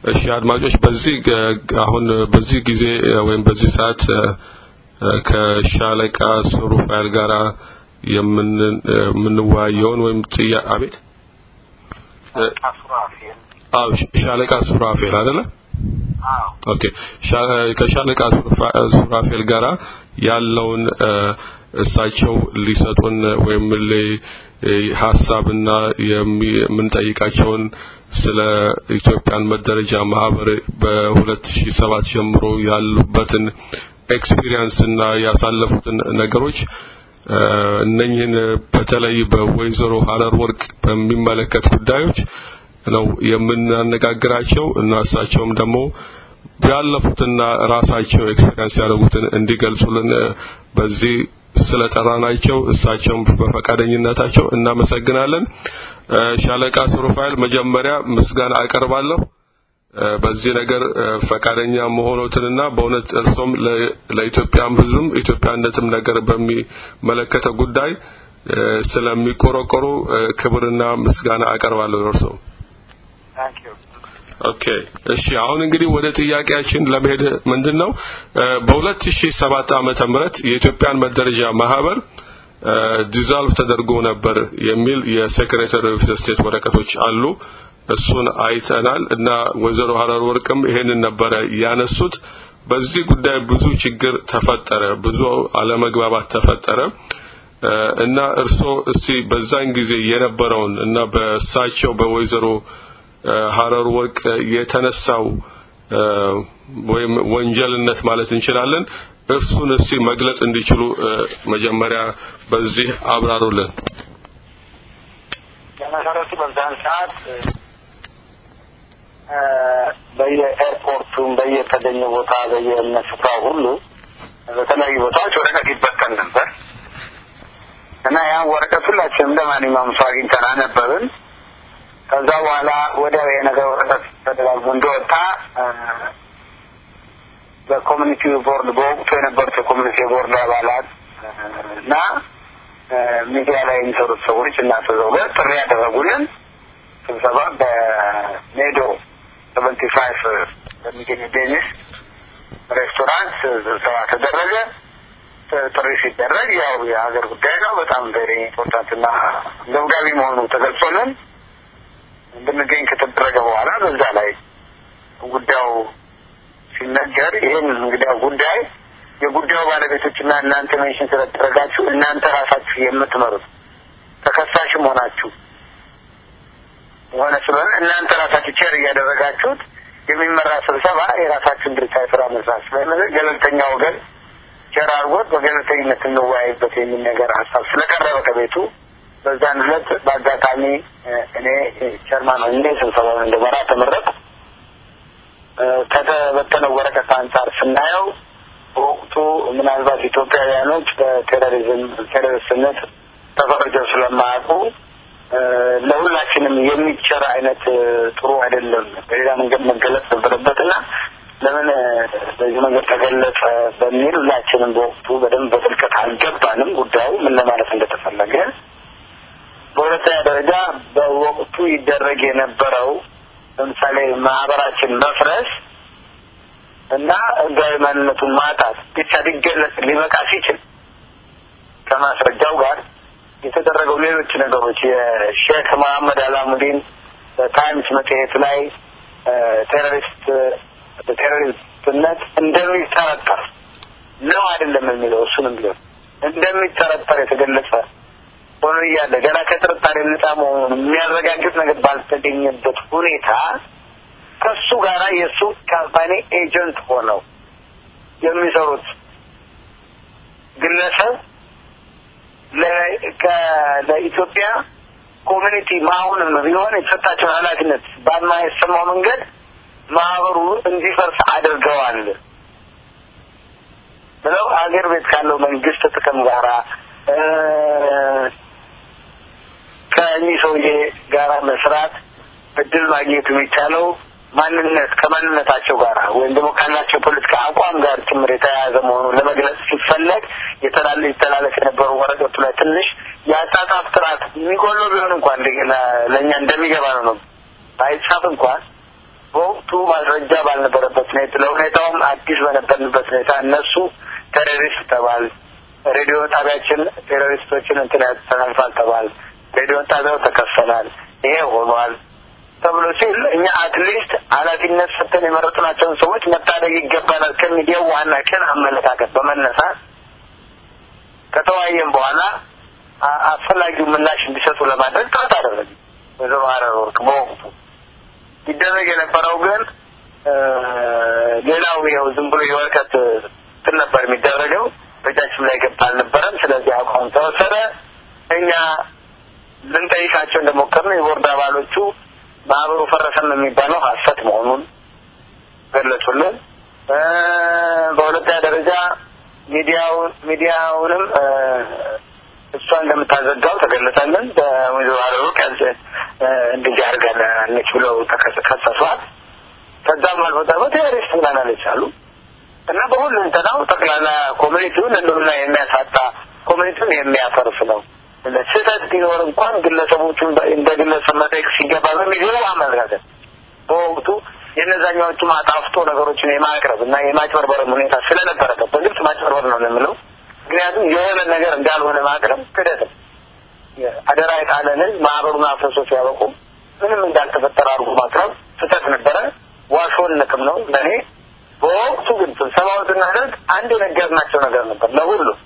እሺ አድማጮች በዚህ አሁን በዚህ ጊዜ ወይም በዚህ ሰዓት ከሻለቃ ሱሩፋኤል ጋራ የምንወያየውን ወይም ጥያ አቤት አዎ ሻለቃ ሱራፌል አይደለ ኦኬ ከሻለቃ ሱራፌል ጋራ ያለውን እሳቸው ሊሰጡን ወይም ሀሳብና የምንጠይቃቸውን ስለ ኢትዮጵያን መደረጃ ማህበር በ2007 ጀምሮ ያሉበትን ኤክስፒሪየንስ እና ያሳለፉትን ነገሮች እነኝህን በተለይ በወይዘሮ ሀረር ወርቅ በሚመለከት ጉዳዮች ነው የምናነጋግራቸው እና እሳቸውም ደግሞ ያለፉትና ራሳቸው ኤክስፔሪንስ ያደረጉትን እንዲገልጹልን በዚህ ስለጠራናቸው እሳቸውም በፈቃደኝነታቸው እናመሰግናለን። ሻለቃ ሱሩፋኤል መጀመሪያ ምስጋና አቀርባለሁ በዚህ ነገር ፈቃደኛ መሆኖትንና በእውነት እርሶም ለኢትዮጵያም ህዝብም ኢትዮጵያነትም ነገር በሚመለከተው ጉዳይ ስለሚቆረቆሩ ክብርና ምስጋና አቀርባለሁ እርሶ። ኦኬ እሺ አሁን እንግዲህ ወደ ጥያቄያችን ለመሄድ ምንድነው በ2007 ዓመተ ምህረት የኢትዮጵያን መደረጃ ማህበር ዲዛልቭ ተደርጎ ነበር የሚል የሴክሬታሪ ኦፍ ስቴት ወረቀቶች አሉ እሱን አይተናል እና ወይዘሮ ሀረር ወርቅም ይሄንን ነበረ ያነሱት በዚህ ጉዳይ ብዙ ችግር ተፈጠረ ብዙ አለመግባባት ተፈጠረ እና እርሶ እስቲ በዛን ጊዜ የነበረውን እና በእሳቸው በወይዘሮ ሀረር ወርቅ የተነሳው ወይም ወንጀልነት ማለት እንችላለን እርሱን እስቲ መግለጽ እንዲችሉ መጀመሪያ በዚህ አብራሩልን በመሰረቱ በዛን ሰዓት በየኤርፖርቱም በየተገኘ ቦታ በየእምነት ስፍራ ሁሉ በተለያዩ ቦታዎች ወረቀት ይበተን ነበር እና ያን ወረቀት ሁላችንም እንደ ማንኛውም ሰው አግኝተን አነበብን ከዛ በኋላ ወዲያው የነገር ወረቀት ተደጋግሞ እንደወጣ በኮሚኒቲ ቦርድ በወቅቱ የነበሩት የኮሚኒቲ ቦርድ አባላት እና ሚዲያ ላይ የሚሰሩት ሰዎች እና ተዘውገ ጥሪ ያደረጉልን ስብሰባ በሜዶ ሰቨንቲ ፋይቭ በሚገኝ ዴኒስ ሬስቶራንት ስብሰባ ተደረገ ጥሪ ሲደረግ ያው የሀገር ጉዳይ ነው በጣም ቬሪ ኢምፖርታንት እና ገብጋቢ መሆኑ ተገልጾልን እንድንገኝ ከተደረገ በኋላ በዛ ላይ ጉዳዩ ሲነገር ይህን እንግዲህ ጉዳይ የጉዳዩ ባለቤቶችና እናንተ ሜንሽን ስለተደረጋችሁ እናንተ ራሳችሁ የምትመሩት ተከሳሽም ሆናችሁ የሆነ ስለሆነ እናንተ ራሳችሁ ቼር እያደረጋችሁት የሚመራ ስብሰባ የራሳችሁን ድርሻ ስራ መስራት ስለሆነ ገለልተኛ ወገን ቼር አድርጎት በገለልተኝነት እንወያይበት የሚል ነገር ሀሳብ ስለቀረበ ከቤቱ በዛን ዕለት በአጋጣሚ እኔ ቸርማን ሆኜ ስብሰባውን እንደመራ ተመረጥ ከተበተነው ወረቀት አንጻር ስናየው በወቅቱ ምናልባት ኢትዮጵያውያኖች በቴሮሪዝም ቴሮሪስትነት ተፈርጀው ስለማያውቁ ለሁላችንም የሚቸር አይነት ጥሩ አይደለም በሌላ መንገድ መገለጽ ነበረበት እና ለምን በዚህ መንገድ ተገለጸ በሚል ሁላችንም በወቅቱ በደንብ በጥልቀት አልገባንም ጉዳዩ ምን ለማለት እንደተፈለገ በሁለተኛ ደረጃ በወቅቱ ይደረግ የነበረው ለምሳሌ ማህበራችን መፍረስ እና ህጋዊ ማንነቱን ማጣት ብቻ ሊገለጽ ሊበቃ ሲችል ከማስረጃው ጋር የተደረገው ሌሎች ነገሮች የሼክ መሐመድ አላሙዲን በታይምስ መጽሔት ላይ ቴሮሪስት በቴሮሪስትነት እንደሚጠረጠር ነው አይደለም የሚለው እሱንም ቢሆን እንደሚጠረጠር የተገለጸ ሆኖ እያለ ገና ከጥርጣሬ ነጻ መሆኑን የሚያረጋግጥ ነገር ባልተገኘበት ሁኔታ ከሱ ጋራ የእሱ ካምፓኒ ኤጀንት ሆነው የሚሰሩት ግለሰብ ለኢትዮጵያ ኮሚኒቲ አሁንም ቢሆን የተሰጣቸውን ኃላፊነት ባልማይሰማው መንገድ ማህበሩ እንዲፈርስ አድርገዋል ብለው አገር ቤት ካለው መንግስት ጥቅም ጋራ ከእኚህ ሰውዬ ጋራ መስራት እድል ማግኘት የሚቻለው ማንነት ከማንነታቸው ጋር ወይም ደግሞ ካላቸው ፖለቲካ አቋም ጋር ጭምር የተያያዘ መሆኑን ለመግለጽ ሲፈለግ የተላለ ይተላለፍ የነበሩ ወረቀቱ ላይ ትንሽ የአጻጻፍ ጥራት የሚጎለው ቢሆን እንኳን ለእኛ እንደሚገባ ነው ነው ባይጻፍ እንኳን በወቅቱ ማስረጃ ባልነበረበት ሁኔታ ለሁኔታውም አዲስ በነበርንበት ሁኔታ እነሱ ቴሮሪስት ተባል፣ ሬዲዮ ጣቢያችን ቴሮሪስቶችን እንትን ያስተላልፋል ተባል፣ ሬዲዮ ጣቢያው ተከፈላል፣ ይሄ ሆኗል ተብሎ ሲል እኛ አትሊስት ኃላፊነት ሰጥተን የመረጥናቸውን ሰዎች መታደግ ይገባናል ከሚዲያው ዋና ቅን አመለካከት በመነሳት ከተወያየን በኋላ አስፈላጊው ምላሽ እንዲሰጡ ለማድረግ ጥረት አደረግ ወይዘሮ ሀረር ወርቅ በወቅቱ ይደረግ የነበረው ግን ሌላው ያው ዝም ብሎ የወረቀት እንትን ነበር የሚደረገው በእጃችን ላይ ገባ አልነበረም። ስለዚህ አቋም ተወሰደ። እኛ ልንጠይቃቸው እንደሞከርነው የቦርድ አባሎቹ ማህበሩ ፈረሰም የሚባለው ሀሰት መሆኑን ገለጹልን። በሁለተኛ ደረጃ ሚዲያውን ሚዲያውንም እሷ እንደምታዘጋው ተገለጸልን። በወይዘሮ አረሩቅ እንደዚህ አድርጋለች ብለው ከሰሷት። ከዛም አልፎ ተርፎ ቴሮሪስት ብላናለች አሉ እና በሁሉ እንትናው ጠቅላላ ኮሚኒቲውን እንደምና የሚያሳጣ ኮሚኒቲውን የሚያፈርስ ነው። ስህተት ቢኖር እንኳን ግለሰቦቹን እንደ ግለሰብ መጠየቅ ሲገባ በሚገቡ አመለካከት በወቅቱ የነዛኛዎቹ አጣፍጦ ነገሮችን የማቅረብ እና የማጭበርበርም ሁኔታ ስለነበረበት በግልጽ ማጭበርበር ነው የምለው። ምክንያቱም የሆነ ነገር እንዳልሆነ ማቅረብ ክደትም አደራ የጣለን ህዝብ ማህበሩን አፍርሶ ሲያበቁ ምንም እንዳልተፈጠረ አድርጎ ማቅረብ ስህተት ነበረ። ዋሾነትም ነው ለእኔ። በወቅቱ ግን ስብሰባው ስናደርግ አንድ የነገርናቸው ነገር ነበር ለሁሉም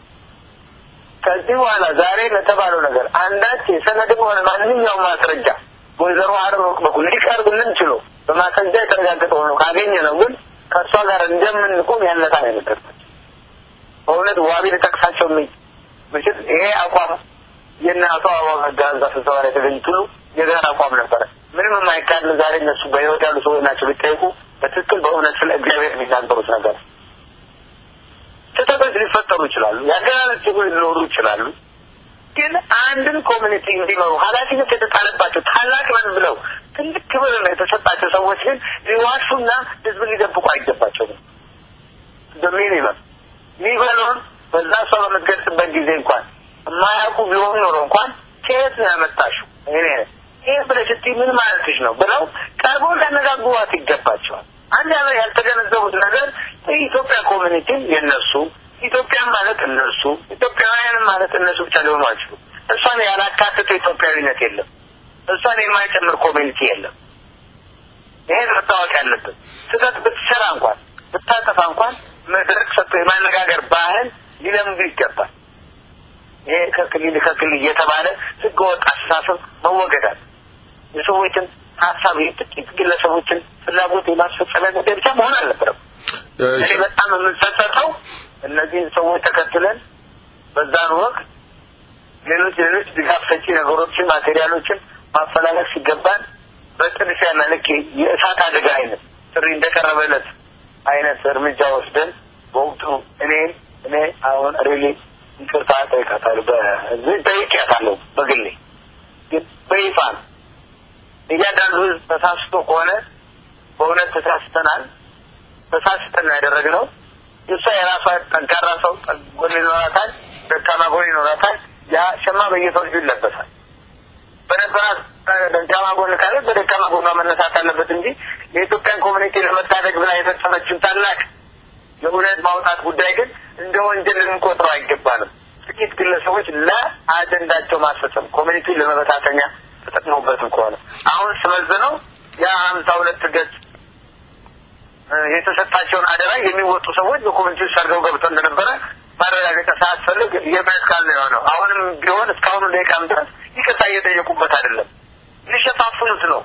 ከዚህ በኋላ ዛሬ ለተባለው ነገር አንዳች የሰነድም ሆነ ማንኛውም ማስረጃ ወይዘሮ ሀረር በኩል ሊቀርብልን ችሎ በማስረጃ የተረጋገጠ ሆኖ ካገኘ ነው ግን ከእሷ ጋር እንደምንቆም ያነታ ነው የነገርናቸው። በእውነት ዋቢ ልጠቅሳቸው ምችል ይሄ አቋም የእነ አቶ አበባ ጋዛ ስብሰባ ላይ የተገኙት ሁሉ የጋራ አቋም ነበረ። ምንም የማይካድ ዛሬ እነሱ በህይወት ያሉ ሰዎች ናቸው ቢጠይቁ በትክክል በእውነት ስለ እግዚአብሔር የሚናገሩት ነገር ስህተቶች ሊፈጠሩ ይችላሉ። የአገላለጽ ችግሮች ሊኖሩ ይችላሉ። ግን አንድን ኮሚኒቲ እንዲመሩ ኃላፊነት የተጣለባቸው ታላቅ ነን ብለው ትልቅ ክብር የተሰጣቸው ሰዎች ግን ሊዋሹና ህዝብን ሊደብቁ አይገባቸውም። በሚኒመም ሚበሉን በዛ እሷ በምትገልጽበት ጊዜ እንኳን የማያውቁ ቢሆን ኖሮ እንኳን ከየት ነው ያመጣሽው እኔ ይህ ብለሽ ስትይ ምን ማለትሽ ነው ብለው ቀርበው ሊያነጋግሯት ይገባቸዋል። አንድ ያለ ያልተገነዘቡት ነገር የኢትዮጵያ ኮሚኒቲ የነሱ ኢትዮጵያ ማለት እነሱ ኢትዮጵያውያንም ማለት እነሱ ብቻ ሊሆኑ አይችሉም። እሷን ያላካተተ ኢትዮጵያዊነት የለም። እሷን የማይጨምር ኮሚኒቲ የለም። ይሄን መታወቅ ያለብን ስህተት ብትሰራ እንኳን ብታጠፋ እንኳን መድረክ ሰጥቶ የማነጋገር ባህል ሊለምዱ ይገባል። ይሄ ከክልል ከክልል እየተባለ ህገወጥ አስተሳሰብ መወገዳል። የሰዎችን ሀሳብ የጥቂት ግለሰቦችን ፍላጎት የማስፈጸሚያ ጉዳይ ብቻ መሆን አልነበረም። እኔ በጣም የምንጸጸተው እነዚህን ሰዎች ተከትለን በዛን ወቅት ሌሎች ሌሎች ድጋፍ ሰጪ ነገሮችን ማቴሪያሎችን ማፈላለግ ሲገባን በጥድፊያና ልክ የእሳት አደጋ አይነት ጥሪ እንደቀረበለት አይነት እርምጃ ወስደን በወቅቱ እኔ እኔ አሁን ሪሊ ይቅርታ ጠይቃታለሁ። በዚህ ጠይቄያታለሁ በግሌ ግን በይፋ ነው። እያንዳንዱ ህዝብ ተሳስቶ ከሆነ በእውነት ተሳስተናል፣ ተሳስተን ያደረግነው እሷ የራሷ ጠንካራ ሰው ጎን ይኖራታል፣ ደካማ ጎን ይኖራታል። ያ ሸማ በየሰው ልጁ ይለበሳል። በነበራት ደካማ ጎን ካለ በደካማ ጎኗ መነሳት አለበት እንጂ የኢትዮጵያን ኮሚኒቲ ለመታደግ ብላ የፈጸመችውን ታላቅ የእውነት ማውጣት ጉዳይ ግን እንደ ወንጀል ልንቆጥረው አይገባንም። ጥቂት ግለሰቦች ለአጀንዳቸው ማስፈጸም ኮሚኒቲ ለመበታተኛ ተጠቅመውበትም ከሆነ አሁን ስመዝነው ያ ሀምሳ ሁለት ገጽ የተሰጣቸውን አደራ የሚወጡ ሰዎች በኮሚኒቲ ውስጥ ሰርገው ገብተው እንደነበረ ማረጋገጫ ሳያስፈልግ የእምነት ቃል ነው የሆነው። አሁንም ቢሆን እስካሁኑ ደቂቃም ድረስ ይቅርታ እየጠየቁበት አይደለም። ሊሸፋፍኑት ነው፣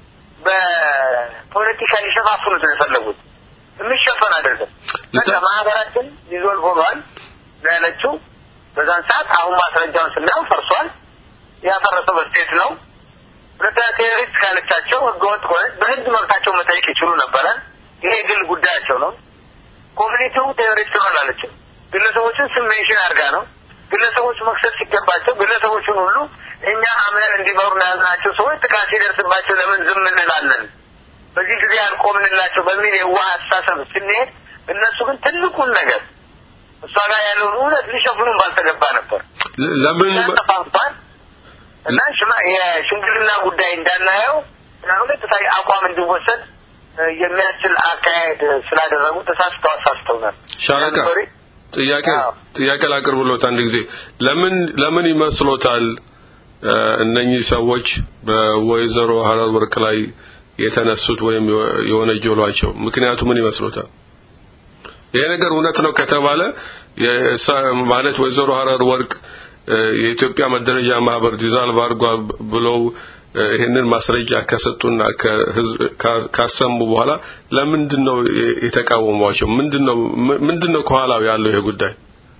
በፖለቲካ ሊሸፋፍኑት ነው የፈለጉት። የሚሸፈን አይደለም። በቃ ማህበራችን ዲዞልቭ ሆኗል ነው ያለችው በዛን ሰዓት። አሁን ማስረጃውን ስናየው ፈርሷል። ያፈረሰው በስቴት ነው። ሁለተኛ ቴሮሪስት ካለቻቸው ህገወጥ ከሆነ በህግ መብታቸው መጠየቅ ይችሉ ነበረ። ይሄ ግል ጉዳያቸው ነው። ኮሚኒቲው ቴሮሪስት ነው አላለችም። ግለሰቦችን ስም ሜንሽን አድርጋ ነው። ግለሰቦች መክሰስ ሲገባቸው ግለሰቦችን ሁሉ እኛ አምነን እንዲመሩ የያዝናቸው ሰዎች ጥቃት ሲደርስባቸው ለምን ዝም እንላለን? በዚህ ጊዜ አልቆምንላቸው በሚል የዋህ አስተሳሰብ ስንሄድ እነሱ ግን ትልቁን ነገር እሷ ጋር ያለውን እውነት ሊሸፍኑን ባልተገባ ነበር። ለምን ያጠፋባል እና ሽማ የሽምግልና ጉዳይ እንዳናየው ሁለት ታይ አቋም እንዲወሰድ የሚያስችል አካሄድ ስላደረጉ ተሳስተው አሳስተውናል። ሻለቃ ጥያቄ ጥያቄ ላቅርብሎት አንድ ጊዜ ለምን ለምን ይመስሎታል እነኚህ ሰዎች በወይዘሮ ሀረር ወርቅ ላይ የተነሱት ወይም የወነጀሏቸው ምክንያቱ ምን ይመስሎታል? ይሄ ነገር እውነት ነው ከተባለ ማለት ወይዘሮ ሀረር ወርቅ የኢትዮጵያ መደረጃ ማህበር ዲዛልቭ አድርጓል ብለው ይህንን ማስረጃ ከሰጡና ካሰሙ በኋላ ለምንድን ነው የተቃወሟቸው? ምንድነው ምንድነው ከኋላው ያለው ይሄ ጉዳይ?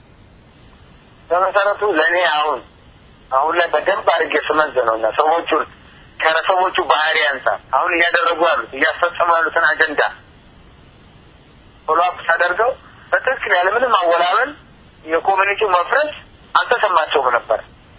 በመሰረቱ ለእኔ አሁን አሁን ላይ በደንብ አድርጌ ስመዝነው እና ሰዎቹን ከሰዎቹ ባህሪ አንጻር አሁን እያደረጉ ያሉት እያስፈጸሙ ያሉትን አጀንዳ ፎሎአፕ ሳደርገው በትክክል ያለምንም አወላበል የኮሚኒቲው መፍረስ አልተሰማቸውም ነበር።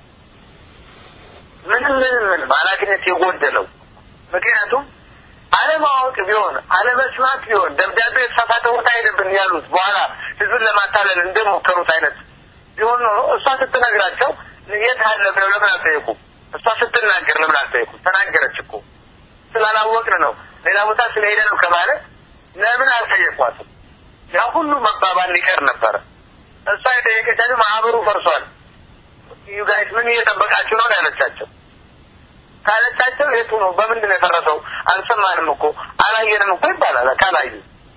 ምንም ምንም ምንም ኃላፊነት የጎደለው ምክንያቱም አለማወቅ ቢሆን አለመስማት ቢሆን ደብዳቤ የተሳሳተ ቦታ ሄደብን ያሉት በኋላ ህዝብን ለማታለል እንደሞከሩት አይነት ቢሆን ኖሮ እሷ ስትነግራቸው የት አለ ብለው ለምን አልጠየቁም? እሷ ስትናገር ለምን አልጠየቁም? ተናገረች እኮ ስላላወቅን ነው ሌላ ቦታ ስለሄደ ነው ከማለት ለምን አልጠየቋትም? ያ ሁሉ መባባል ሊቀር ነበረ። እሷ የጠየቀቻቸው ማህበሩ ፈርሷል፣ ዩ ጋይስ ምን እየጠበቃችሁ ነው ያለቻቸው። ካለቻቸው የቱ ነው በምንድን ነው የፈረሰው? አልሰማንም እኮ አላየንም እኮ ይባላል ካላዩ።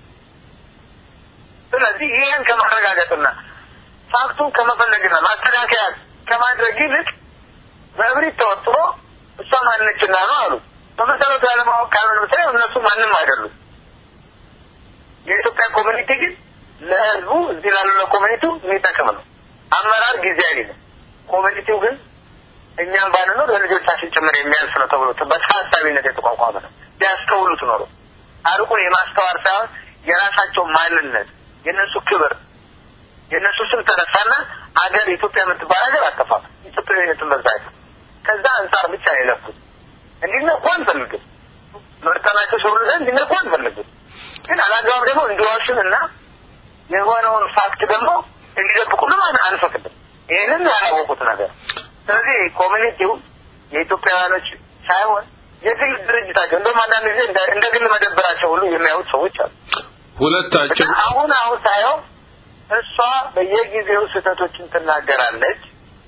ስለዚህ ይህን ከማረጋገጥና ፋክቱን ከመፈለግና ማስተካከያ ከማድረግ ይልቅ በእብሪት ተወጥሮ እሷ ማንነችና ነው አሉ። በመሰረቱ ያለማወቅ ካልሆነ በተለይ እነሱ ማንም አይደሉም። የኢትዮጵያ ኮሚኒቲ ግን ለህዝቡ እዚህ ላሉ ለኮሚኒቲው የሚጠቅም ነው። አመራር ጊዜያዊ ነው። ኮሚኒቲው ግን እኛም ባንኖር ለልጆቻችን ጭምር የሚያልፍ ነው ተብሎ በታሳቢነት የተቋቋመ ነው። ቢያስተውሉት ኖሮ አርቆ የማስተዋር ሳይሆን የራሳቸው ማንነት፣ የእነሱ ክብር፣ የእነሱ ስም ተነሳና አገር ኢትዮጵያ የምትባል ሀገር አጠፋም። ኢትዮጵያዊነትን በዛ አይተ ከዛ አንጻር ብቻ ነው የለፉት። እንዲነኩ አንፈልግም። መርጠናቸው ሰው ብለን እንዲነኩ አንፈልግም። ግን አላግባብ ደግሞ እንዲዋሹን እና የሆነውን ፋክት ደግሞ እንዲደብቁንም አንፈቅድም። ይህንን ያላወቁት ነገር ስለዚህ ኮሚኒቲው የኢትዮጵያውያኖች ሳይሆን የግል ድርጅታቸው እንደውም አንዳንድ ጊዜ እንደ ግል መደበራቸው ሁሉ የሚያዩት ሰዎች አሉ። ሁለታቸው አሁን አሁን ሳየው እሷ በየጊዜው ስህተቶችን ትናገራለች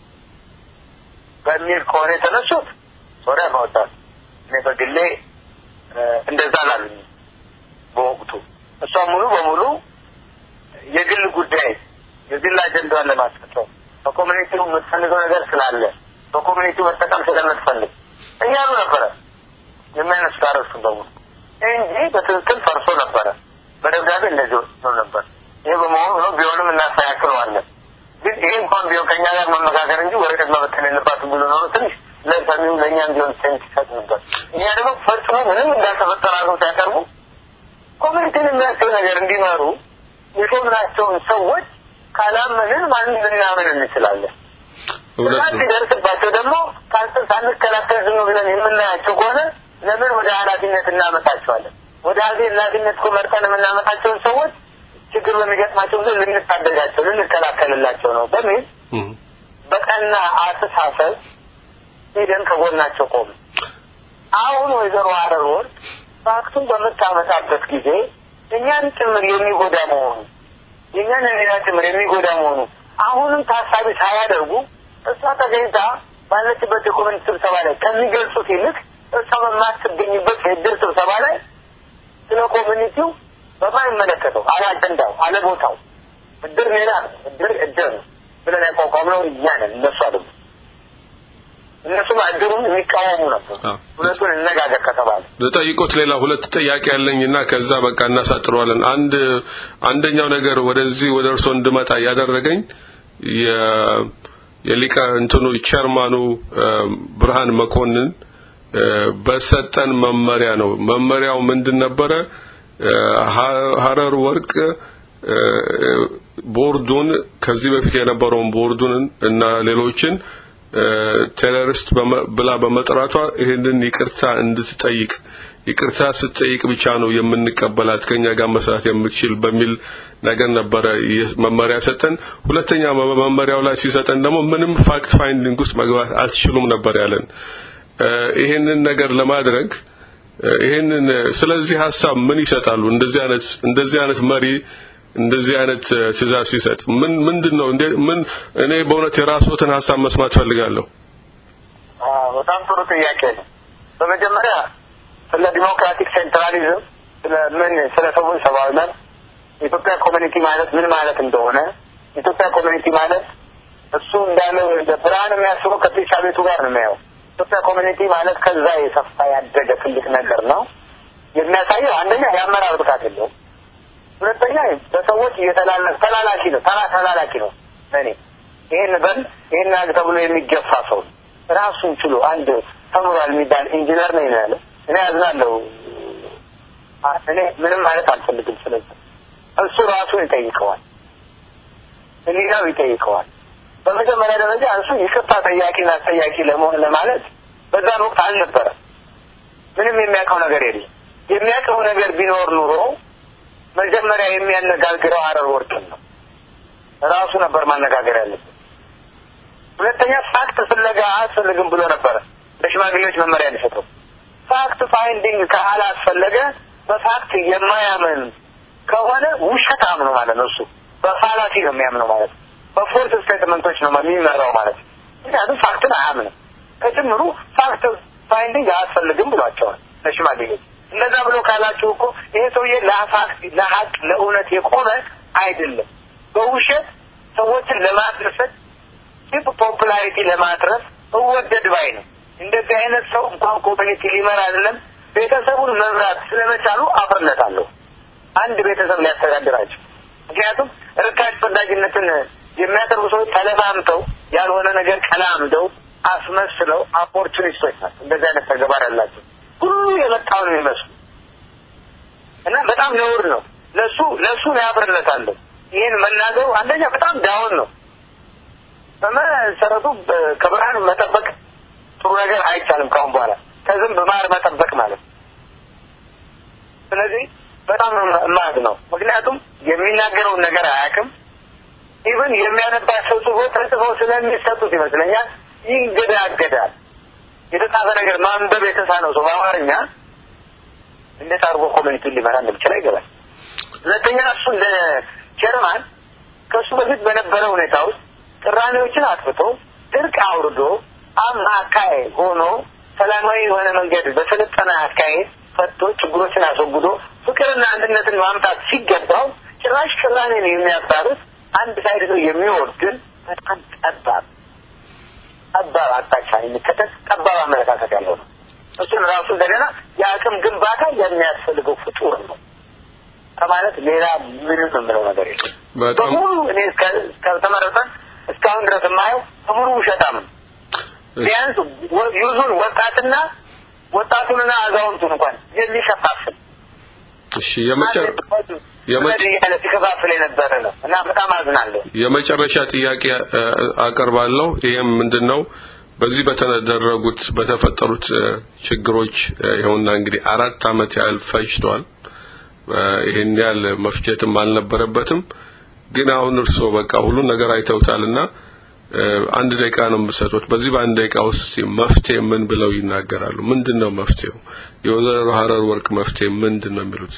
በሚል ከሆነ የተነሱት ሶሪያ ማውጣት እኔ በግሌ እንደዛ ላሉኝ በወቅቱ እሷ ሙሉ በሙሉ የግል ጉዳይ የግል አጀንዳዋን ለማስፈጸም በኮሚኒቲው የምትፈልገው ነገር ስላለ በኮሚኒቲው መጠቀም ስለምትፈልግ እያሉ ነበረ የሚያነሱት አረሱን በሙሉ እንጂ በትክክል ፈርሶ ነበረ። በደብዳቤ እንደዚህ ነው ነበር። ይህ በመሆኑ ነው ቢሆንም እናስተካክለዋለን። ግን ይህ እንኳን ቢሆን ከእኛ ጋር መመካከር እንጂ ወረቀት መበተን የለባትም ብሎ ኖሮ ትንሽ ለሰሚው ለእኛም ቢሆን ሴንስ ይሰጥ ነበር። እኛ ደግሞ ፈጽሞ ምንም እንዳልተፈጠረ አድርገው ሲያቀርቡ ኮሚኒቲን የሚያስችል ነገር እንዲመሩ የሾምናቸውን ሰዎች ካላመንን ማንን ልናምን እንችላለን? ጥቃት ሲደርስባቸው ደግሞ ሳንከላከል ዝም ብለን የምናያቸው ከሆነ ለምን ወደ ኃላፊነት እናመጣቸዋለን? ወደ ኃላፊነት እኮ መርጠን የምናመጣቸውን ሰዎች ችግር በሚገጥማቸው ጊዜ ልንታደጋቸው፣ ልንከላከልላቸው ነው በሚል በቀና አስተሳሰብ ሄደን ከጎናቸው ቆሙ። አሁን ወይዘሮ ሀረር ወርቅ ፋክቱን በምታመጣበት ጊዜ እኛን ጭምር የሚጎዳ መሆኑ የእኛን ሌላ ጭምር የሚጎዳ መሆኑ አሁንም ታሳቢ ሳያደርጉ እሷ ተገኝታ ባለችበት የኮሚኒቲ ስብሰባ ላይ ከሚገልጹት ይልቅ እሷ በማትገኝበት የእድር ስብሰባ ላይ ስለ ኮሚኒቲው በማይመለከተው አለ አጀንዳው አለ ቦታው እድር ሌላ ነው፣ እድር እድር ነው ብለን ያቋቋምነው እኛ ነን፣ እነሱ አይደሉም። እነሱም እድሩን የሚቃወሙ ነበር። ሁለቱን እነጋገር ከተባለ ልጠይቆት ሌላ ሁለት ጥያቄ ያለኝና ከዛ በቃ እናሳጥረዋለን። አንድ አንደኛው ነገር ወደዚህ ወደ እርሶ እንድመጣ ያደረገኝ የሊቀ እንትኑ ቸርማኑ ብርሃን መኮንን በሰጠን መመሪያ ነው። መመሪያው ምንድን ነበረ? ሀረር ወርቅ ቦርዱን ከዚህ በፊት የነበረውን ቦርዱን እና ሌሎችን ቴሮሪስት ብላ በመጥራቷ ይህንን ይቅርታ እንድትጠይቅ ይቅርታ ስትጠይቅ ብቻ ነው የምንቀበላት ከኛ ጋር መስራት የምትችል በሚል ነገር ነበረ መመሪያ ሰጠን። ሁለተኛ መመሪያው ላይ ሲሰጠን ደግሞ ምንም ፋክት ፋይንዲንግ ውስጥ መግባት አትችሉም ነበር ያለን። ይህንን ነገር ለማድረግ ይሄንን ስለዚህ ሀሳብ ምን ይሰጣሉ? እንደዚህ አይነት እንደዚህ አይነት መሪ እንደዚህ አይነት ትእዛዝ ሲሰጥ ምን ምንድነው ምን እኔ በእውነት የራስዎትን ሀሳብ መስማት ፈልጋለሁ። በጣም ጥሩ ጥያቄ ነው። በመጀመሪያ ስለ ዲሞክራቲክ ሴንትራሊዝም ስለ ምን ስለ ሰዎች ሰብአዊ መብት የኢትዮጵያ ኮሚኒቲ ማለት ምን ማለት እንደሆነ የኢትዮጵያ ኮሚኒቲ ማለት እሱ እንዳለው ብርሃን የሚያስበው ከፒሳ ቤቱ ጋር ነው የሚያየው። ኢትዮጵያ ኮሚኒቲ ማለት ከዛ የሰፋ ያደገ ትልቅ ነገር ነው የሚያሳየው። አንደኛ የአመራር ብቃት የለውም። ሁለተኛ በሰዎች እየተላለፍ ተላላኪ ነው፣ ተራ ተላላኪ ነው። እኔ ይህን በል ይህን ያህል ተብሎ የሚገፋ ሰው ራሱን ችሎ አንድ ተምሯል የሚባል ኢንጂነር ነኝ ነው ያለው። እኔ ያዝናለሁ። እኔ ምንም ማለት አልፈልግም። ስለዚህ እሱ ራሱን ይጠይቀዋል፣ ህሊናው ይጠይቀዋል። በመጀመሪያ ደረጃ እሱ ይቅርታ ጠያቂና አስጠያቂ ለመሆን ለማለት በዛን ወቅት አልነበረም። ምንም የሚያውቀው ነገር የለም። የሚያውቀው ነገር ቢኖር ኑሮ መጀመሪያ የሚያነጋግረው ሀረር ወርቅን ነው። ራሱ ነበር ማነጋገር ያለበት። ሁለተኛ ፋክት ፍለጋ አያስፈልግም ብሎ ነበረ ለሽማግሌዎች መመሪያ ሊሰጠው። ፋክት ፋይንዲንግ ካላስፈለገ በፋክት የማያምን ከሆነ ውሸታም ነው ማለት ነው። እሱ በፋላሲ ነው የሚያምነው ማለት ነው። በፎርስ ስቴትመንቶች ነው የሚመራው ማለት ነው። ምክንያቱም ፋክትን አያምንም። ከጅምሩ ፋክት ፋይንዲንግ አያስፈልግም ብሏቸዋል ለሽማግሌዎች። እንደዛ ብሎ ካላችሁ እኮ ይሄ ሰውዬ ለፋክት ለሀቅ ለእውነት የቆመ አይደለም። በውሸት ሰዎችን ለማስደሰት ቺፕ ፖፑላሪቲ ለማትረፍ እወደድ ባይ ነው። እንደዚህ አይነት ሰው እንኳን ኮሚኒቲ ሊመራ አይደለም ቤተሰቡን መምራት ስለመቻሉ አፍርለታለሁ። አንድ ቤተሰብ ሊያስተዳድራቸው ምክንያቱም ርካሽ ፈላጊነትን የሚያቀርቡ ሰዎች ተለማምተው ያልሆነ ነገር ቀላምደው አስመስለው ኦፖርቹኒስቶች ናቸው። እንደዚህ አይነት ተግባር ያላቸው ሁሉ የመጣውን የሚመስሉ እና በጣም ነውር ነው። ለሱ ለሱ ነው ያፍርለታለሁ። ይህን መናገሩ አንደኛ በጣም ዳውን ነው። በመሰረቱ ከብርሃን መጠበቅ ጥሩ ነገር አይቻልም። ካሁን በኋላ ከዝንብ ማር መጠበቅ ማለት ስለዚህ በጣም ማዝ ነው። ምክንያቱም የሚናገረውን ነገር አያውቅም። ኢቭን የሚያነባቸው ጽሁፎች ተጽፈው ስለሚሰጡት ይመስለኛል ይንገዳገዳል። የተጻፈ ነገር ማንበብ የተሳነው ሰው በአማርኛ እንዴት አድርጎ ኮሚኒቲውን ሊመራ እንደሚችል አይገባል። ሁለተኛ እሱ እንደ ጀርማን ከእሱ በፊት በነበረ ሁኔታ ውስጥ ቅራኔዎችን አጥፍቶ እርቅ አውርዶ አማካይ ሆኖ ሰላማዊ የሆነ መንገድ በሰለጠነ አካሄድ ፈቶ ችግሮችን አስወግዶ ፍቅርና አንድነትን ማምጣት ሲገባው ጭራሽ ቅራኔን የሚያባርስ አንድ ሳይድ ነው የሚወርድን በጣም ጠባብ ጠባብ አቅጣጫ የሚከተል ጠባብ አመለካከት ያለው ነው። እሱን ራሱ እንደገና የአቅም ግንባታ የሚያስፈልገው ፍጡር ነው ከማለት ሌላ ምንም የምለው ነገር የለም። በሙሉ እኔ እስከተመረጠን እስካሁን ድረስ የማየው በሙሉ ውሸታም ነው። ቢያንስ ዩዙን ወጣትና ወጣቱንና አዛውንቱን እንኳን የሚሸፋፍል እሺ የመጨረ ያለ ሲከፋፍል የነበረ ነው እና በጣም አዝናለሁ። የመጨረሻ ጥያቄ አቀርባለሁ። ይሄም ምንድነው በዚህ በተደረጉት በተፈጠሩት ችግሮች ይኸውና እንግዲህ አራት አመት ያህል ፈጅቷል። ይሄን ያህል መፍጀትም አልነበረበትም። ግን አሁን እርስዎ በቃ ሁሉን ነገር አይተውታልና አንድ ደቂቃ ነው የምሰጡት። በዚህ በአንድ ደቂቃ ውስጥ መፍትሄ ምን ብለው ይናገራሉ? ምንድነው መፍትሄው? የወይዘሮ ሀረር ወርቅ መፍትሄ ምንድን ነው የሚሉት?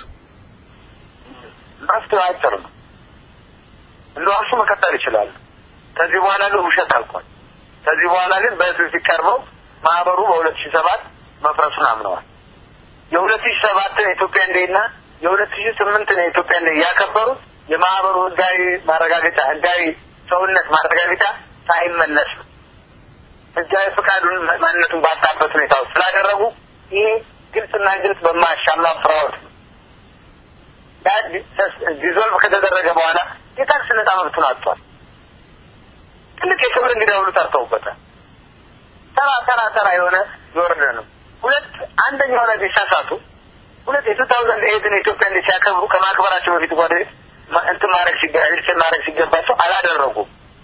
መፍትሄው አጭር ነው። እንደዋሱ መቀጠል ይችላሉ። ከዚህ በኋላ ግን ውሸት አልቋል። ከዚህ በኋላ ግን በህዝብ ሲቀርበው ማህበሩ በሁለት ሺህ ሰባት መፍረሱን አምነዋል። የሁለት ሺህ ሰባትን የኢትዮጵያ እንዴና የሁለት ሺህ ስምንትን የኢትዮጵያ እንዴ ያከበሩት የማህበሩ ህጋዊ ማረጋገጫ ህጋዊ ሰውነት ማረጋገጫ ሳይመለስ ነው። ህጋዊ ፍቃዱን ማንነቱን ባጣበት ሁኔታ ውስጥ ስላደረጉ ይሄ ግልጽና ግልጽ በማያሻማ ፍራውድ ነው። ዲዞልቭ ከተደረገ በኋላ የታክስ ነጻ መብቱን አጥቷል። ትልቅ የክብር እንግዳ ሁሉ ጠርተውበታል። ተራ ተራ ተራ የሆነ የወረደ ነው። ሁለት አንደኛው ላይ ቢሳሳቱ ሁለት የቱ ታውዘንድ ኤይትን ኢትዮጵያ እንደ ሲያከብሩ ከማክበራቸው በፊት ጓደ እንትን ማድረግ ሲገ ማድረግ ሲገባቸው አላደረጉም።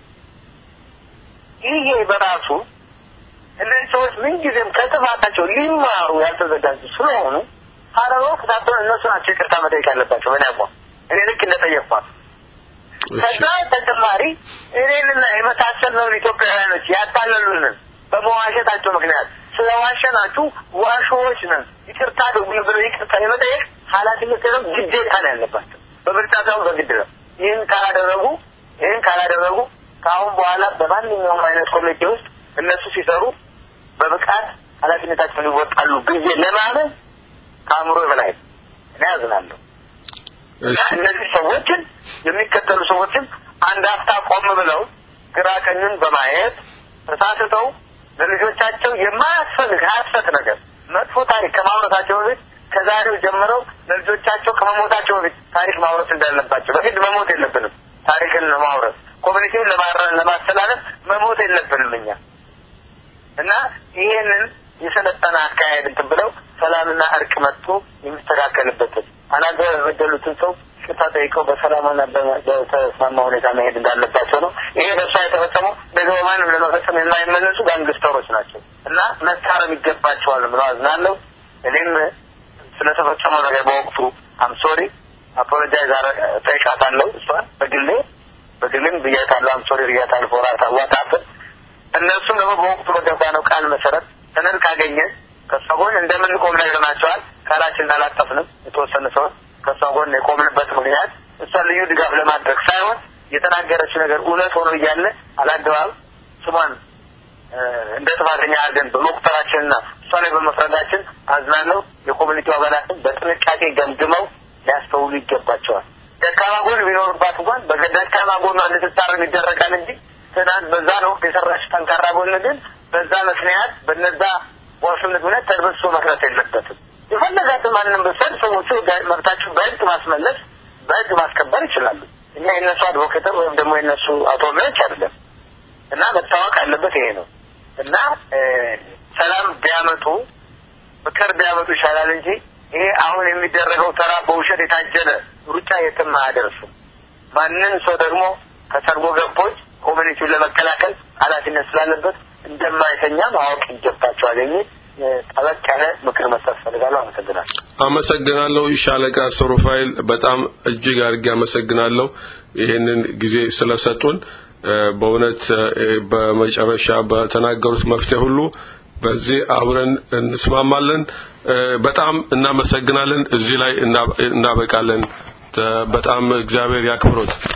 ይሄ በራሱ እነዚህ ሰዎች ምንጊዜም ከጥፋታቸው ሊማሩ ያልተዘጋጁ ስለሆኑ ሀረሮ ከታተውን እነሱ ናቸው ይቅርታ መጠየቅ ያለባቸው። ምን ያቋም እኔ ልክ እንደጠየቅኳት ከዛ ተጨማሪ እኔንና የመሳሰልነውን ኢትዮጵያውያኖች ያታለሉንን በመዋሸታቸው ምክንያት ስለዋሸናችሁ ዋሾዎች ነን ይቅርታ አድርጉልን ብለው ይቅርታ የመጠየቅ ኃላፊነት ደግሞ ግዴታ ነው ያለባቸው። በምርጫ ሳይሆን በግድ ነው። ይህን ካላደረጉ ይህን ካላደረጉ ከአሁን በኋላ በማንኛውም አይነት ኮሚቴ ውስጥ እነሱ ሲሰሩ በብቃት ኃላፊነታቸውን ይወጣሉ ብዬ ለማመን ከአእምሮ በላይ እኔ ያዝናለሁ። እና እነዚህ ሰዎችን የሚከተሉ ሰዎችን አንድ አፍታ ቆም ብለው ግራ ቀኙን በማየት ተሳስተው ለልጆቻቸው የማያስፈልግ ሀሰት ነገር መጥፎ ታሪክ ከማውረታቸው በፊት ከዛሬው ጀምረው ለልጆቻቸው ከመሞታቸው በፊት ታሪክ ማውረት እንዳለባቸው በፊት መሞት የለብንም። ታሪክን ለማውረት ኮሚኒቲውን ለማስተላለፍ መሞት የለብንም እኛ እና ይሄንን የሰለጠነ አካሄድ እንትን ብለው ሰላምና እርቅ መጥቶ የሚስተካከልበትን አናገ የበደሉትን ሰው ይቅርታ ጠይቀው በሰላምና በተስማማ ሁኔታ መሄድ እንዳለባቸው ነው። ይሄ በእሷ የተፈጸመው ነገ በማንም ለመፈጸም የማይመለሱ ጋንግስተሮች ናቸው እና መታረም ይገባቸዋል ብለው አዝናለሁ። እኔም ስለተፈጸመው ነገር በወቅቱ አምሶሪ አፖሎጃይዝ ጠይቃታለሁ። እሷ በግሌ በግልም ብያታለሁ። አምሶሪ ብያታለሁ። ፎራት አዋጣብን እነሱም ደግሞ በወቅቱ በገባነው ቃል መሰረት ሰነድ ካገኘን ከእሷ ጎን እንደምንቆም ነግረናቸዋል። ቃላችን እንዳላጠፍንም የተወሰነ ሰዎች ከእሷ ጎን የቆምንበት ምክንያት እሷ ልዩ ድጋፍ ለማድረግ ሳይሆን የተናገረችው ነገር እውነት ሆኖ እያለ አላግባብ ስሟን እንደ ጥፋተኛ አድርገን በመቁጠራችንና እሷ ላይ በመፍረዳችን አዝናለሁ። የኮሚኒቲው አባላትን በጥንቃቄ ገምግመው ሊያስተውሉ ይገባቸዋል። ደካማ ጎን ቢኖርባት እንኳን በደካማ ጎኗ እንድትታረም ይደረጋል እንጂ ትናንት በዛ ነው የሰራች ጠንካራ ጎን ግን በዛ ምክንያት በነዛ ዋሹነት ምክንያት ተርበሶ መቅረት የለበትም። የፈለጋትን ማንም ብሰድ ሰዎቹ መብታቸው በህግ ማስመለስ በህግ ማስከበር ይችላሉ። እኛ የነሱ አድቮኬተር ወይም ደግሞ የነሱ አቶሚዎች አይደለም እና መታወቅ ያለበት ይሄ ነው እና ሰላም ቢያመጡ ምክር ቢያመጡ ይሻላል እንጂ ይሄ አሁን የሚደረገው ተራ በውሸት የታጀለ ሩጫ የትም አያደርስም። ማንም ሰው ደግሞ ከሰርጎ ገቦች ኮሚኒቲውን ለመከላከል ኃላፊነት ስላለበት እንደማይተኛ ማወቅ ይገባቸዋል የሚል ጠበቅ ያለ ምክር መስጠት ፈልጋለሁ። አመሰግናለሁ። አመሰግናለሁ ሻለቃ ሶሮፋይል በጣም እጅግ አድርጌ አመሰግናለሁ ይህንን ጊዜ ስለሰጡን። በእውነት በመጨረሻ በተናገሩት መፍትሄ ሁሉ በዚህ አብረን እንስማማለን። በጣም እናመሰግናለን። እዚህ ላይ እናበቃለን። በጣም እግዚአብሔር ያክብሮት።